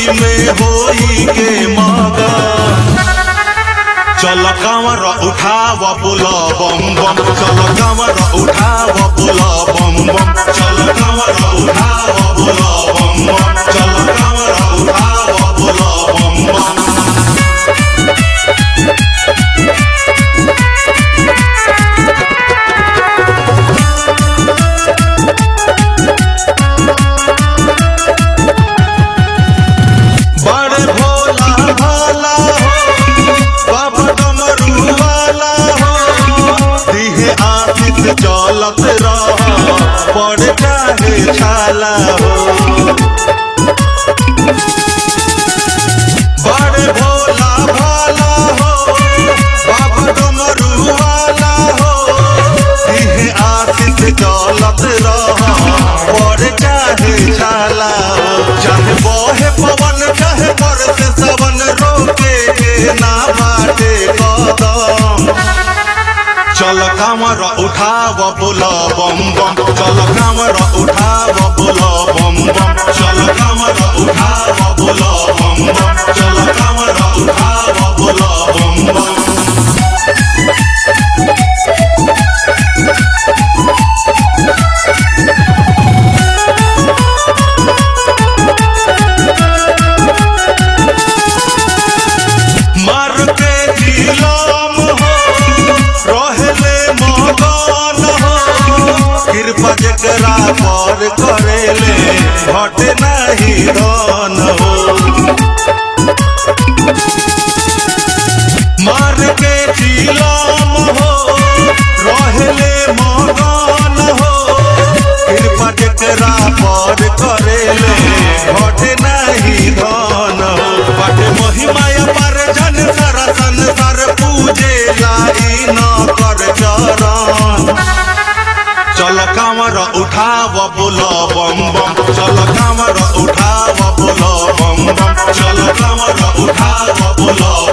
में होई के मगा चल कांवर उठाव बुल बम बम चल कांवर उठाव बुल बम बम चल कांवर उठाव बुल बम बम चल कांवर उठाव बुल बम बम बड़े भोला भाला हो बाबा डमरू वाला हो दिहे आशिक चलत रह पड़ चाहे छाला हो बड़े भोला भाला हो बाबा डमरू वाला हो दिहे आशिक चलत रह पड़ चाहे छाला हो चाहे बहे पवन चाहे बरसे सवन रोके के ना बाटे कदम चल कामर उठाव बुल बम बम चल कामर उठाव बुल बम बम चल कामर उठाव बुल बम बम चल कामर उठाव बुल बम बम मार के जिलाम हो रहले मगन हो कृपा जकरा पर करेले घट नहीं धन हो मार के जिलाम हो रहले मगन हो कृपा जकरा पर करेले घट नहीं धन हो बट महिमा पर जन सारा संसार पूजे लाई न कर चरण चल कामर उठाव बुल बम बम चल कामर उठाव बुल बम बम चल कामर उठाव बुल